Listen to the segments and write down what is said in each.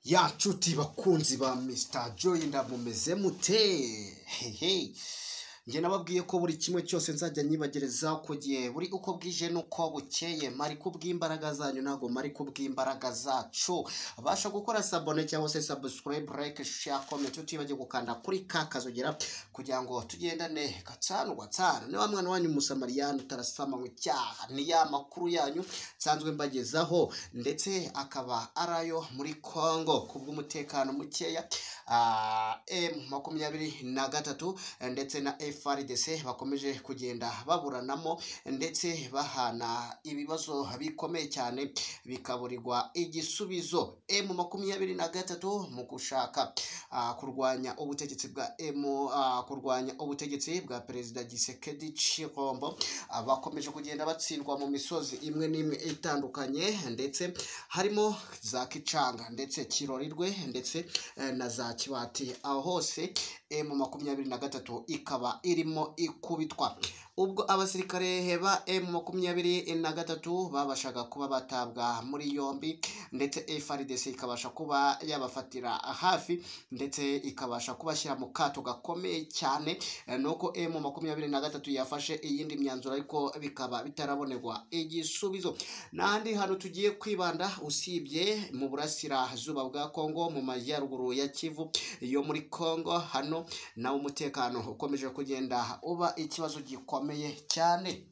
yacu bakunzi ba misita joyi ndamumeze mute hehe njye nababwiye ko buri kimwe cyose nzajya nyibagereza ku gihe buri uko bwije n'uko bukeye mari kubw'imbaraga zanyu ntabwo mari kubw'imbaraga zacu abasha gukora sabone cyangwa se sabusikarayibe rayike sheya komenti utibagiwe gukanda kuri ka kazogera kugira ngo tugendane gatanu gatanu niba mwana wanyu umusamariyani utarasama mu cyaha ni ya makuru yanyu nsanzwe mbagezaho ndetse akaba ari ayo muri kongo ku bw'umutekano mukeya emu makumyabiri na gatatu ndetse na FRDC bakomeje kugenda baburanamo ndetse bahana ibibazo bikomeye cyane bikaburirwa igisubizo M makumyabiri na gatatu mu gushaka ah, kurwanya ubutegetsi bwa M ah, kurwanya ubutegetsi bwa perezida Gisekedi Chirombo ah, bakomeje kugenda batsindwa mu misozi imwe n'imwe itandukanye ndetse harimo za Kicanga ndetse Kirorirwe ndetse eh, na za Kibati aho hose M makumyabiri na gatatu ikaba irimo ikubitwa ubwo abasirikare ba M makumyabiri na gatatu babashaga kuba batabwa muri yombi ndetse FRDC ikabasha kuba yabafatira hafi ndetse ikabasha kubashyira mu kato gakomeye cyane eh, nuko M makumyabiri na gatatu yafashe iyindi myanzuro ariko bikaba bitarabonerwa igisubizo n'ahandi hantu tugiye kwibanda usibye mu burasirazuba bwa Kongo mu majyaruguru ya Kivu yo muri Kongo hano nawo umutekano ukomeje kugenda uba ikibazo gikomeye cyane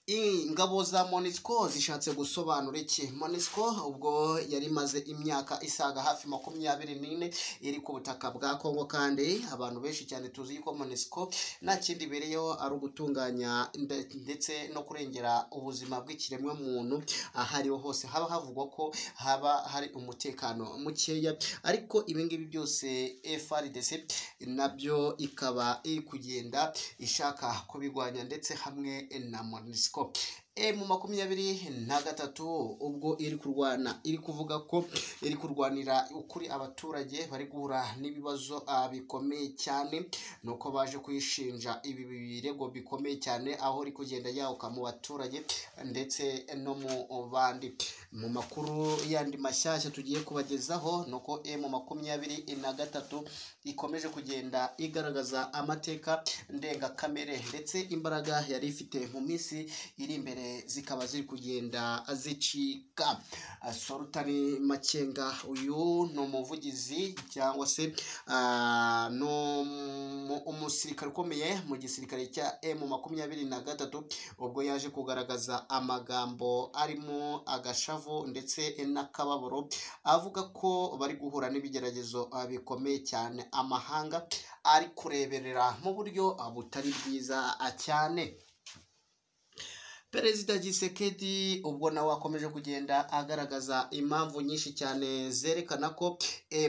ingabo za monisco zishatse gusobanura iki monisco ubwo yari imaze imyaka isaga hafi makumyabiri n'ine iri ku butaka bwa kongo kandi abantu benshi cyane tuzi ko monisco nta kindi ibereyeho ari ugutunganya nde- ndetse no kurengera ubuzima bw'ikiremwamuntu aho ariho hose haba havugwa ko haba hari umutekano mukeya ariko ibingibi byose frdc nabyo ikaba iri kugenda ishaka kubirwanya ndetse hamwe na monisco mu makumyabiri na gatatu ubwo iri kurwana iri kuvuga ko iri kurwanira ukuri abaturage bari guhura n'ibibazo ah, bikomeye cyane nuko baje kuyishinja ibi birego bikomeye cyane aho iri kugenda yahuka mu baturage ndetse no mu bandi mu makuru yandi mashyashya tugiye kubagezaho ni uko emu makumyabiri na gatatu ikomeje kugenda igaragaza amateka ndengakamere ndetse imbaraga yari ifite mu minsi iri imbere zikaba ziri kugenda zicika Ah, solutani makenga uyu ni umuvugizi cyangwa se ah, ni umu- umusirikare ukomeye mu gisirikare cya emu makumyabiri na gatatu ubwo yaje kugaragaza amagambo arimo agashavu ndetse n'akababaro avuga ko bari guhura n'ibigeragezo ah, bikomeye cyane amahanga ari kureberera mu buryo ah, butari bwiza ah, cyane perezida gisekedi ubwo nawe akomeje kugenda agaragaza impamvu nyinshi cyane zerekana ko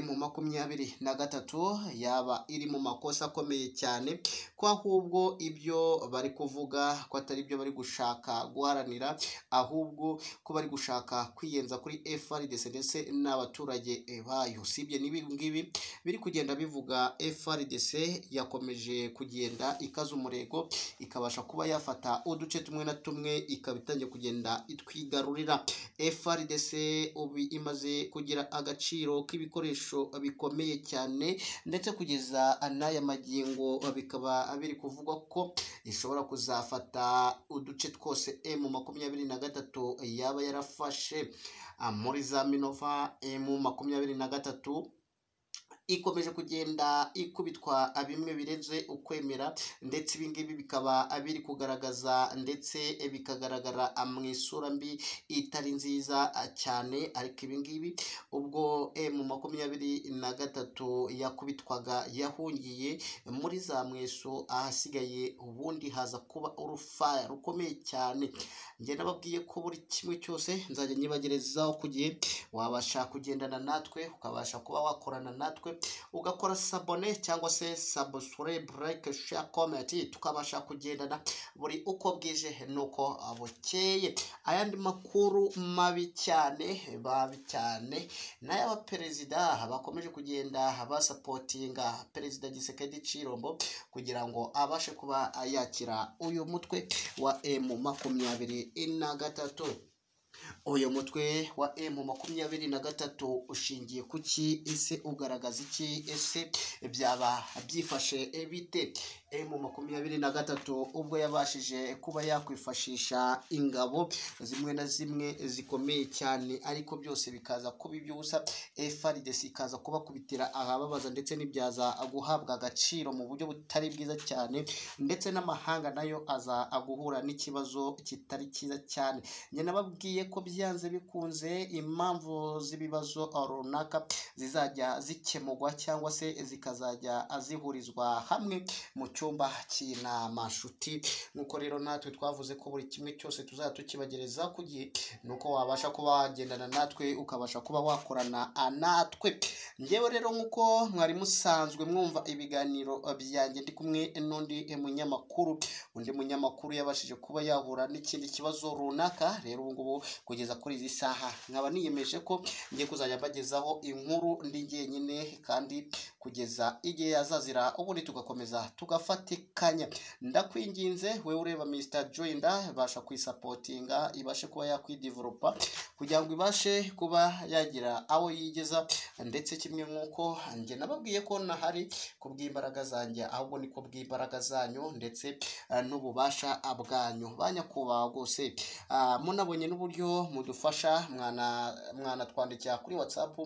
mu makumyabiri na gatatu yaba iri mu makosa akomeye cyane ko ahubwo ibyo bari kuvuga ko atari byo bari gushaka guharanira ahubwo ko bari gushaka kwiyenza kuri FRDC ndetse n'abaturage eh, bayo sibye n'ibi ngibi biri kugenda bivuga FRDC yakomeje kugenda ikaza umurego ikabasha kuba yafata uduce tumwe na tumwe ikaba itangiye kugenda itwigarurira FRDC ubu imaze kugira agaciro k'ibikoresho bikomeye cyane ndetse kugeza n'aya magingo bikaba biri kuvugwa ko ishobora kuzafata uduce twose M makumyabiri na gatatu yaba yarafashe ah, muri za Minova M makumyabiri na gatatu ikomeje kugenda ikubitwa bimwe birenze ukwemera ndetse ibingibi bikaba biri kugaragaza ndetse bikagaragara mu isura mbi itari nziza cyane ariko ibingibi ubwo mu makumyabiri na gatatu yakubitwaga yahungiye muri za mweso ahasigaye ubundi haza kuba urufaya rukomeye cyane njye nababwiye ko buri kimwe cyose nzajya nyibagerezaho ku gihe wabasha kugendana natwe ukabasha kuba wakorana natwe ugakora sabone cyangwa se subscribe like share comment tukabasha kugendana buri uko bwije nuko bukeye ayandi makuru mabi cyane babi cyane n'ay'abaperezida bakomeje kugenda basapotinga perezida Gisekedi Cirombo kugira ngo abashe kuba yakira uyu mutwe wa M makumyabiri na gatatu uyu mutwe wa emu makumyabiri na gatatu ushingiye ku ki ese ugaragaza iki ese byaba byifashe bite emu makumyabiri na gatatu ubwo yabashije kuba yakwifashisha ingabo zimwe na zimwe zikomeye cyane ariko byose bikaza kuba iby'ubusa efaridesi ikaza kubakubitira ahababaza ndetse n'ibyaza guhabwa agaciro mu buryo butari bwiza cyane ndetse n'amahanga nayo aza guhura n'ikibazo kitari cyiza cyane njye nababwiye ko byanze bikunze impamvu z'ibibazo runaka zizajya zikemurwa cyangwa se zikazajya zihurizwa hamwe mu cyumba cy'inama nshuti nk'uko rero natwe twavuze ko buri kimwe cyose tuzajya tukibagereza ku gihe nuko wabasha kuba wagendana natwe ukabasha kuba wakorana natwe ngewe rero nk'uko mwari musanzwe mwumva ibiganiro byanjye ndi kumwe n'undi munyamakuru undi munyamakuru yabashije kuba yahura n'ikindi kibazo runaka rero ubu ngubu kugeza kuri izi saha nkaba niyemeje ko ngiye kuzajya mbagezaho inkuru ndi jyenyine kandi kugeza igihe yazazira ubundi tugakomeza tugafatikanya ndakwinginze wowe ureba Mr Joinda basha kuyisapotinga ibashe kuba yakwidevelopa kugira ngo ibashe kuba yagira aho yigeza ndetse kimwe nk'uko njye nababwiye ko nahari kubw'imbaraga zanjye ahubwo ni kubw'imbaraga zanyu ndetse eh, n'ububasha bwanyu banyakubahwa rwose Ah, munabonye n'uburyo mudufasha mwana mwanatwandikira kuri whatsapp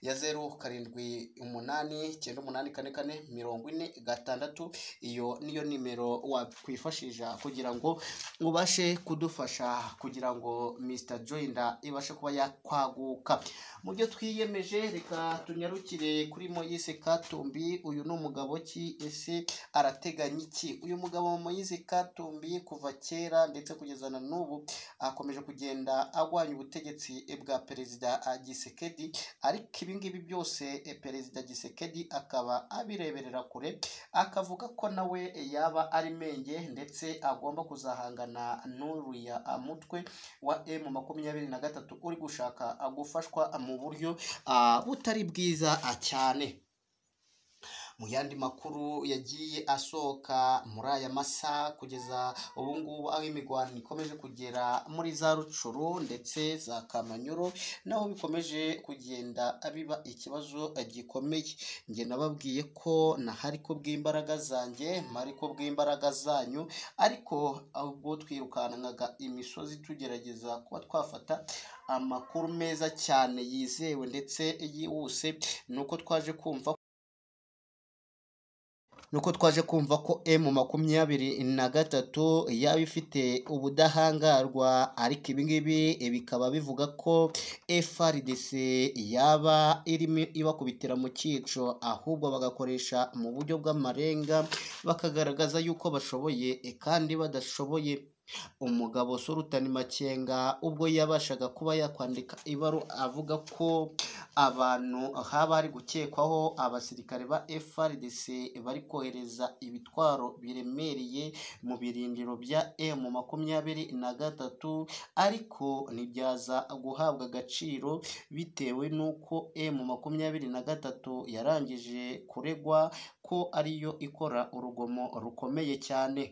ya zeru karindwi umunani icyenda umunani kane kane mirongo ine gatandatu iyo niyo nimero wakwifashisha kugira ngo ubashe kudufasha kugira ngo Mr Joinda ibashe kuba yakwaguka mu byo twiyemeje reka tunyarukire kuri Moise Katumbi uyu ni umugabo ki ese arateganya iki uyu mugabo Moise Katumbi kuva kera ndetse kugeza na n'ubu akomeje kugenda agwanya ubutegetsi bwa perezida eh, gisekedi ariko ibi ngibi byose eh, perezida gisekedi akaba abireberera kure akavuga ko nawe yaba ari menge ndetse agomba kuzahangana n'uriya ah, mutwe wa emu makumyabiri na gatatu uri gushaka ah, gufashwa ah, mu buryo ah, butari bwiza ah, cyane mu yandi makuru yagiye asohoka muri aya masaha kugeza ubu ngubu aho imigwano ikomeje kugera muri za rucuru ndetse za kamanyuro naho bikomeje kugenda biba ikibazo gikomeye njye nababwiye ko nahari ku bw'imbaraga zanjye mpari ku bw'imbaraga zanyu ariko ubwo twirukankaga imisozi tugerageza kuba twafata amakuru meza cyane yizewe ndetse yihuse ni uko twaje kumva nuko twaje kumva ko emu makumyabiri na gatatu yaba ifite ubudahangarwa ariko ibingibi bikaba bivuga ko FRDC yaba irimo ibakubitira mu cyico ahubwo bagakoresha mu buryo bw'amarenga bakagaragaza yuko bashoboye kandi badashoboye umugabo Sultan Makenga ubwo yabashaga kuba yakwandika ibaru avuga ko abantu haba hari gukekwaho abasirikare ba FRDC bari kohereza ibitwaro biremereye mu birindiro bya M makumyabiri na gatatu ariko ntibyaza guhabwa agaciro bitewe n'uko M makumyabiri na gatatu yarangije kuregwa ko ariyo ikora urugomo rukomeye cyane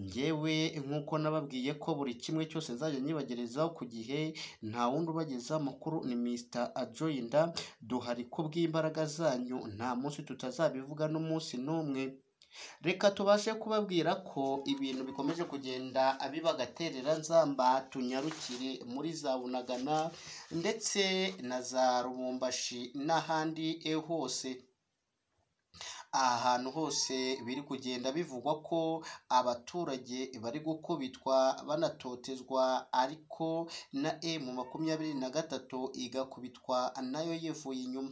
ngewe nk'uko nababwiye ko buri kimwe cyose nzajya nyibagerezaho ku gihe nta wundi ubageza amakuru ni Mr Ajoyinda duhari ku bw'imbaraga zanyu nta munsi tutazabivuga n'umunsi n'umwe reka tubashe kubabwira ko ibintu bikomeje kugenda biba agaterera nzamba tunyarukire muri za bunagana ndetse na za rubumbashi n'ahandi hose ahantu hose biri kugenda bivugwa ko abaturage bari gukubitwa banatotezwa ariko na emu makumyabiri na gatatu igakubitwa nayo yivuye inyuma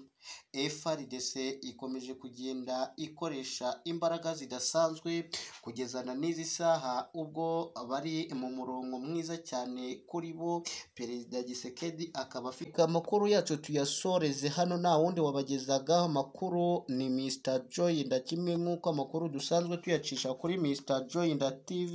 FRDC ikomeje kugenda ikoresha imbaraga zidasanzwe kugezana n'izi saha ubwo bari mu murongo mwiza cyane kuri bo perezida Gisekedi akaba afite amakuru yacu tuyasoreze hano nta wundi wabagezagaho amakuru ni Mr Joyinda kimwe nk'uko amakuru dusanzwe tuyacisha kuri Mr Joyinda TV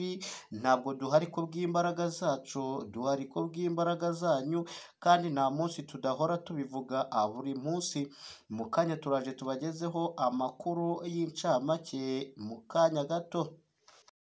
ntabwo duhari ku bw'imbaraga zacu duhari ku bw'imbaraga zanyu kandi nta munsi tudahora tubivuga ah, buri munsi mu kanya turaje tubagezeho amakuru y'incamake mu kanya gato